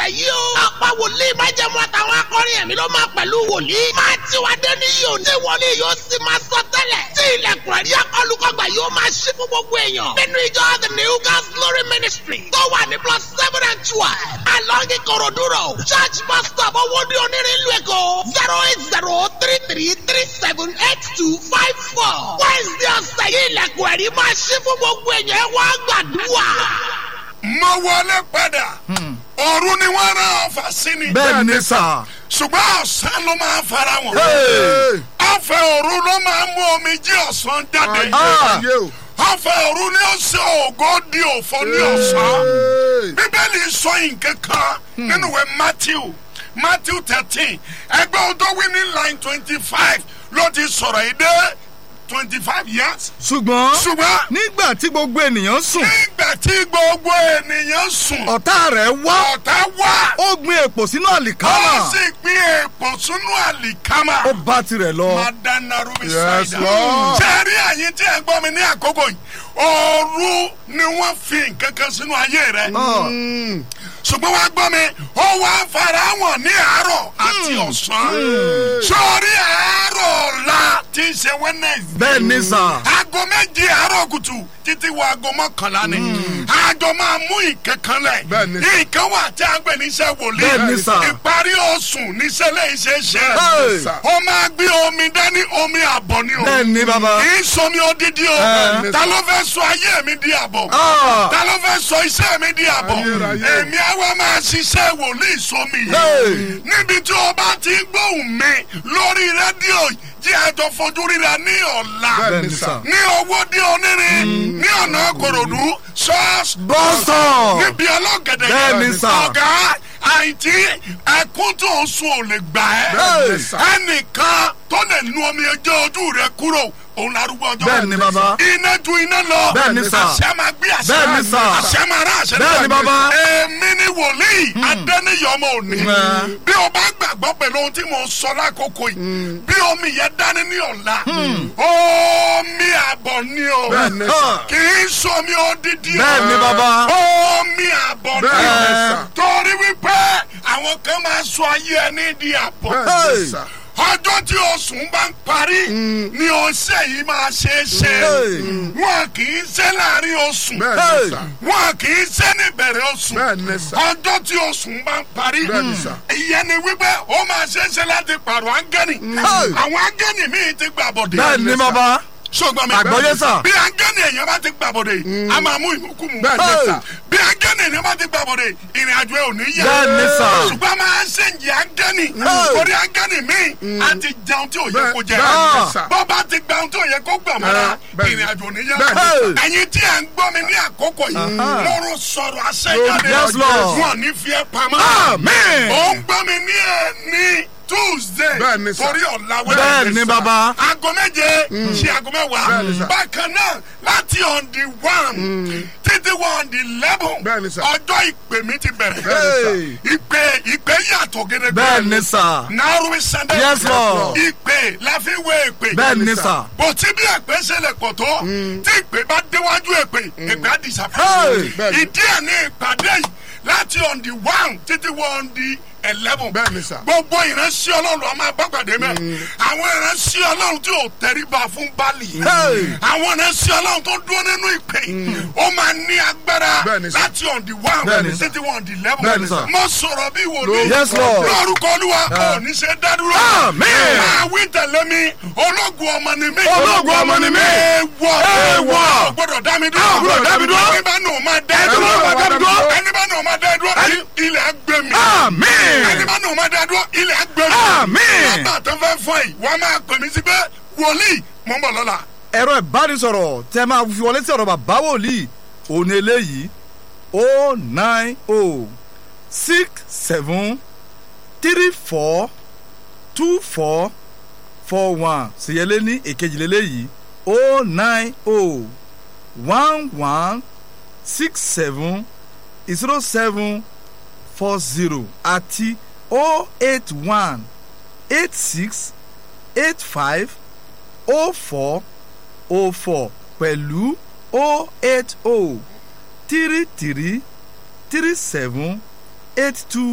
ọ̀sẹ̀ yìí o. ọ̀pọ̀ wòlíì májẹ̀mú àtàwọn akọrin ẹ̀mí ló máa pẹ̀lú wòlíì. máa tí wàá dé ní yìí ò ní wọlé yóò sì máa sọ tẹ́lẹ̀. tí ilẹ̀kùn ẹ̀rí akọlùkọgbà yóò máa ṣí fún gbogbo èèyàn. nínú ìjọ the new God's glory ministry tó wà ní plus seven and twelve. along Ikorodu road church bus stop owóde onírin ìlú Èkó zero eight zero three three three seven eight two five four. Wednesday ọ̀sẹ̀ yìí ilẹ̀kùn ẹ̀rí máa ṣí fún gbogbo èèyàn ẹ wá gbàdúrà. mo wọlé padà òru ni wọ́n rán ọfà sí ni bẹ́ẹ̀ ni sà. ṣùgbọ́n ọ̀sán ló máa fara wọn. Hey. ọ̀fẹ́ òru ló máa mú omi jí ọ̀sán jáde. Ah. ọ̀fẹ́ òru ni ó ṣe ògo di òfò ní ọ̀sán. bíbélì sọ nǹkan kan nínú ìwé matthew matthew thirteen ẹgbẹ́ odò wí ní line twenty five ló ti sọ̀rọ̀ yìí dé twenty five years. ṣùgbọ́n ṣùgbọ́n nígbà tí gbogbo ènìyàn sùn nígbà tí gbogbo ènìyàn sùn ọ̀tá rẹ̀ wá ọ̀tá wá ó gbin èpò sínú ó àlìkámà sì gbé èèpọ̀ sínú àlìkámà. ó bá tirẹ̀ lọ. madana rubi Yes, saida. Lord. sẹ́ẹ̀rí àyín tí ẹ gbọ́ mi ní àkókò yìí ooru ni wọ́n fi nǹkan kan sínú ayé rẹ̀ Ah. ṣùgbọ́n wàá gbọ́ mi ó wá fara wọn ní àárọ̀ àti ọ̀sán sọ́ọ́rí àárọ̀ ọ̀la tí ń ṣe wednesday bẹ́ẹ̀ ni sà. aago méje àárọ̀ kùtù títí wọ aago mọ́kànlá ni àjọ máa mú ìkankan lẹ̀ Bẹ́ẹ̀ni. ìkan wà tí a ń gbé níṣẹ́ wòlíì Bẹ́ẹ̀ni sà. ìparí oṣù níṣẹ́ lẹ́yìn ṣe é ṣe Hey. sà. ó máa gbé omi dání omi àbọ̀ ni o bẹ́ẹ̀ ni bàbá. kì í sọmi odidi o Bẹ́ẹ̀ni ta ló fẹ́ sọ ayé mi di àbọ̀ Ah. ta ló fẹ́ sọ iṣẹ́ mi di àbọ̀ Ayérayé. èmi àwa máa ṣiṣẹ́ wòlíì sómi Hey. yìí níbi tí o bá ti ń gbóhùn mi lórí rédíò jí àjọ fojú ríra ní ọ̀la bẹ́ẹ̀ ni sà. ní owó dé onírin ní ọ̀nà kòròdú ṣọ́ọ̀ṣì bọ́sọ̀. níbi ọlọ́gẹ̀dẹ̀ Bẹ́ẹ̀ ni sà. ọ̀gá àìtí ẹkún tó ń sun ò lè gbà Bẹ́ẹ̀ ẹ́ ni sà. ẹnìkan tó lè nu omi ẹjọ́ ojú rẹ kúrò òun larúgbó ọjọ́ Bẹ́ẹ̀ ni bàbá. iná ju iná lọ Bẹ́ẹ̀ ni sà. àṣẹ máa gbé àṣẹ Bẹ́ẹ̀ ni sà. àṣẹ máa rán àṣẹ Bẹ́ẹ̀ ni náà. bàbá. èmi ni wòlíì adẹ́niyọmọ òní Mm. bí o bá gbàgbọ́ pẹ̀lú ohun tí mo sọ lákòókò yìí bí omi yẹn dání ní ọ̀la omi àbọ̀ ni o Bẹ́ẹ̀ ni Ah. sà. kì í sọmi odidi o bẹ́ẹ̀ ni bàbá. omi àbọ̀ ni Bẹ́ẹ̀ ni o sà. torí wípé àwọn kan máa sọ ayé ẹni di àbọ̀ Bẹ́ẹ̀ ni sà. ọjọ́ tí oṣù bá ń parí ni ọṣẹ yìí máa ṣe é ṣe Hey. wọn kì í ṣe láàrin oṣù Bẹ́ẹ̀ Hey. ni sà. wọn kì í ṣe ní ìbẹ̀rẹ̀ oṣù Bẹ́ẹ̀ ni sà. ọjọ́ tí oṣù bá ń parí Bẹ́ẹ̀ ni sà. ìyẹn ni wípé ó máa ṣe é ṣe láti pààrọ̀ áńgẹ́nì Hey. àwọn áńgẹ́nì míì ti gbàbọ̀dé bẹ́ẹ̀ ni bàbá. sọgbọn mi Àgbọ́yé sà. bí angẹ́ni èèyàn bá ti gbàbọ̀dé a máa mú ìmúkú mu Bẹ́ẹ̀ ni sà. bí angẹ́ni èèyàn bá ti gbàbọ̀dé ìrìn àjò ẹ̀ ò ní yá Bẹ́ẹ̀ ni sà. ṣùgbọ́n a máa ń ṣèǹjì angẹ́ni Hey. torí angẹ́ni míì a ti jẹun tí ò yẹ Bẹ́ẹ̀ kó jẹ bẹ́ẹ̀ ni sà. bọ́ bá ti gba ohun tí ò yẹ kó gbà mọ́ra Bẹ́ẹ̀ ni. ìrìn àjò ò ní yá Bẹ́ẹ̀ ni sà. ẹ̀yin tí ẹ̀ ń gbọ́ mi ní àkókò yìí lọ́rùn sọ̀rọ̀ àṣẹjáde Yes, Lord. wọn ò ní fi ẹ́ pamọ́ Amen. ó ń gbọ́ mi ní ẹ̀ ní Tuesday Bẹ́ẹ̀ ni sà. torí ọ̀la bẹ́ẹ̀ ni bàbá. aago méje sí aago mẹ́wàá Bẹ́ẹ̀ ni sà. bákan náà láti on the one títí wọ on the eleven Bẹ́ẹ̀ ni sà. ọjọ́ ìpè mi ti bẹ̀rẹ̀ Hey. ìpè ìpè yàtọ̀ gẹ́gẹ́ bẹ́ẹ̀ ni sà. náírà sunday Yes, Lord. ìpè la fi wé ìpè bẹ́ẹ̀ ni sà. bó ti bí èpè ṣẹlẹ̀ pọ̀ tó tí ìpè bá déwájú èpè èpè á Hey. disappear Bẹ́ẹ̀ ni. ìdí ẹ̀ ní ìpàdé yìí láti on the one títí wọ on the eleven Bẹ́ẹ̀ ni sà. gbogbo ìránṣẹ́ ọlọ́run a máa bá pàdé mẹ́ àwọn ìránṣẹ́ ọlọ́run tí ò tẹríba fún bali Hey. àwọn ìránṣẹ́ ọlọ́run tó dúró nínú ìpè ó máa ní agbára Bẹ́ẹ̀ ni sà. láti on the one Bẹ́ẹ̀ ni sà. títí wọ on the eleven Bẹ́ẹ̀ ni sà. mo sọ̀rọ̀ bí wòlíì Yes, Lord. lórúkọ olúwa ò ní ṣe dádúró Amen. máa wí tẹ̀lé mi ológun ọmọ ni mí Ológun ọmọ ni mí. èèwọ̀ Èèwọ̀. ò gbọ́dọ̀ dá mi dúró Ò gbọ́dọ̀ dá mi dúró. ẹni bá nù máa dá ẹ Ẹni dúró bá dá mi dúró. ẹni bá nù máa dá ẹ dúró ilẹ̀ á gbé mi Amen. ẹni bá nù máa dá ẹ dúró ilẹ̀ á gbé mi Amen. bàbá tó fẹ́ fọ yìí wọ́n máa pè mí sí pé wòlíì mò ń bọ̀ lọ́la ẹ̀rọ ìbánisọ̀rọ̀ tẹ́ máa fi wọlé sí ọ̀rọ̀ bàbá wòlíì òní eléyìí o nine o six seven three four two four four one ṣèyẹlé ní èkejì lélẹ́yìí o nine o one one six seven zero seven four zero àti o eight one eight six eight five o four o four pẹ̀lú o eight o three three three seven eight two